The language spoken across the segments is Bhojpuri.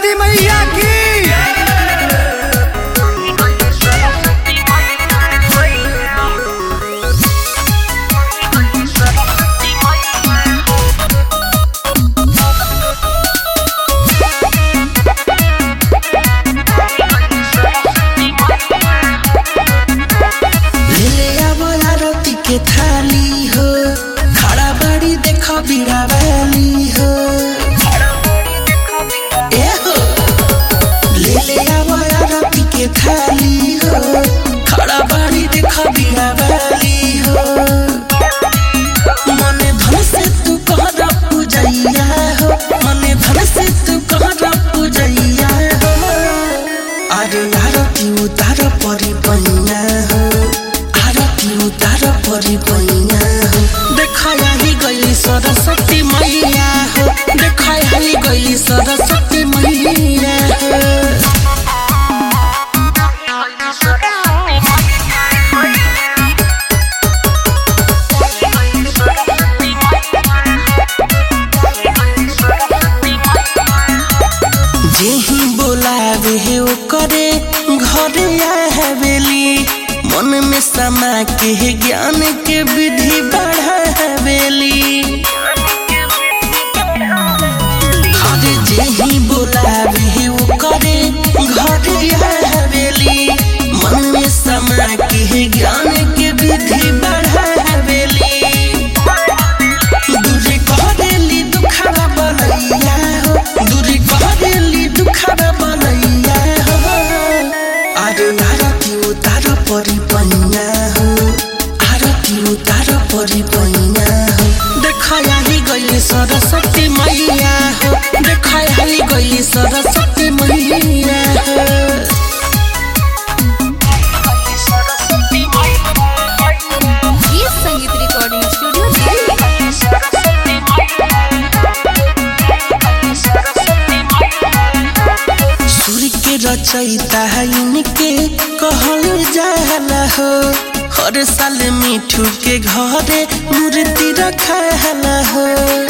सरस्वती मैया की ले आवो आरती के थाली हो खड़ा बड़ी देखो बीड़ा वाली हो ए हो ले ले आवो आरती के थाली हो खड़ा बड़ी देखो बीड़ा वाली हो मने धन से तू कहरा पूजैया हो मने धन से तू कहरा पूजैया हो अरे आरती उतार परी पैया हो आरती उतार परी पैया हो देखाई गई सरस्वती मैया हो देखाई गई सरस्वती मैया हो जेही बोलावे है ओ करे घरे हवेली मन में समा के है ज्ञान के विधि बढ़ावेली अरे जेही बोलावे है ओ करे घरे हवेली मन में समा के है ज्ञान के विधि बढ़ावेली दूरी करेली दुखड़ा बनैया हो दूरी करेली दुखड़ा बनैया हो अरे आरती उतार परी पैया हो आरती उतार परी पैया हो देखाई गई सरस्वती मैया हो देखाई गई सरस्वती मैया हो गीत संगीत रिकॉर्डिंग स्टूडियो दिल्ली सूर्य के रचयिता है इनके कहल जाला हो हर साल मिठू के घरे मूर्ति रखाला हो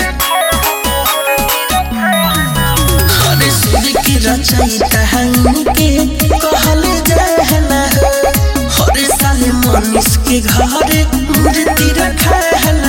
हर सूर्य के रचयिता है इनके कहल जाला हो हर साल मनीष के घरे मूर्ति रखाला